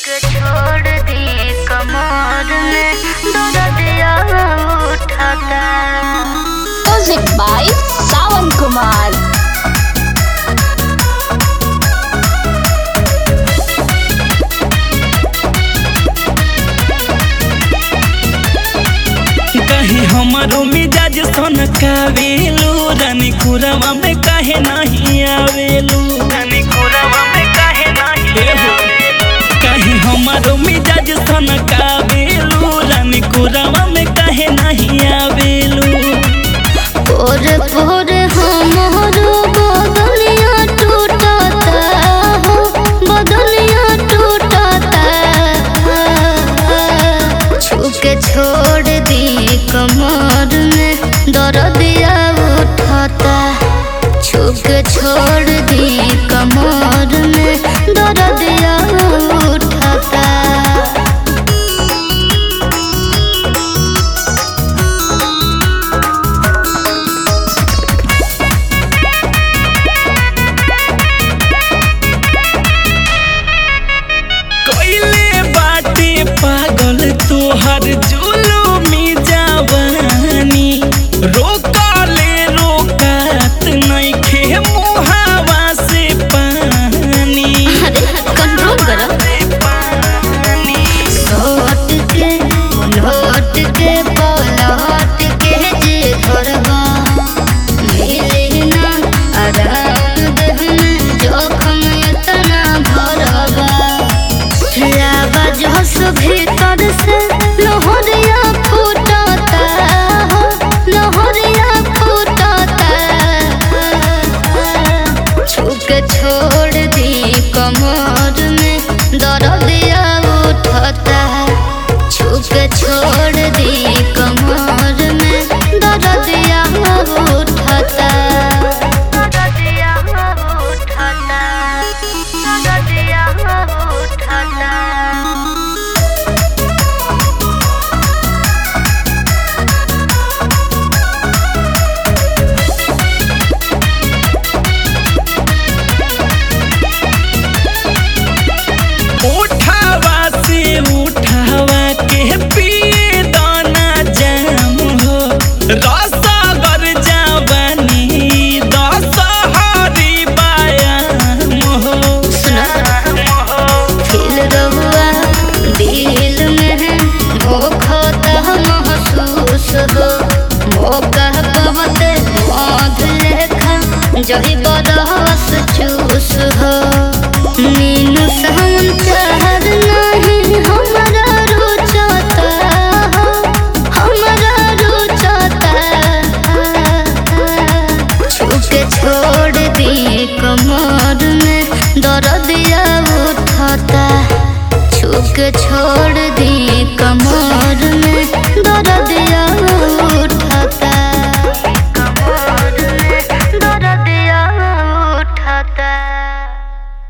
के छोड़ दी कमर में दर्दिया उठाता Music by Sawan Kumar. कहीं हमारो मिजाज सन कावेलू रानी कुरवा में काहे नहीं आवेलू रानी कुरवा में काहे नहीं कहीं हमारो मिजाज सन कावेलू रानी कुरवा में काहे नहीं आवेलू पोर पोर हमारो बदलिया टूटता हो बदलिया टूटता छुके छोड़ दी कमर में दर्दिया उठाता छुके छोड़ दी कमर में दर्दिया उठाता कोइले बाटे पागल तोहर जुलूमी जवानी रोकले रोकात नइखे मुहावा से पानी अरे कंट्रोल करो लौट के लौट के पलट के जे करबा मिले ना आराम देह में जोखम इतना भरबा लाबा जोश भीतर से लोहरिया फूटता हो लोहरिया फूटता छुक छोड़ दी कमर में दर्दिया उठता छुक छोड़ दी कमर में दर्दिया उठता दर्दिया उठता दर्दिया उठता उठावा से उठावा के पिए दाना जाम हो रसगर जवानी दशहरी बायाम हो दिल रहुआ दिल में मोखता महसूस हो मौका पवत मौत लेखा जही बरस चूस हो मीनू सावन चाहर नहीं हमारा रुचता हो हमारा रुचता छुके छोड़ दी कमर में दर्दिया उठता छुके छोड़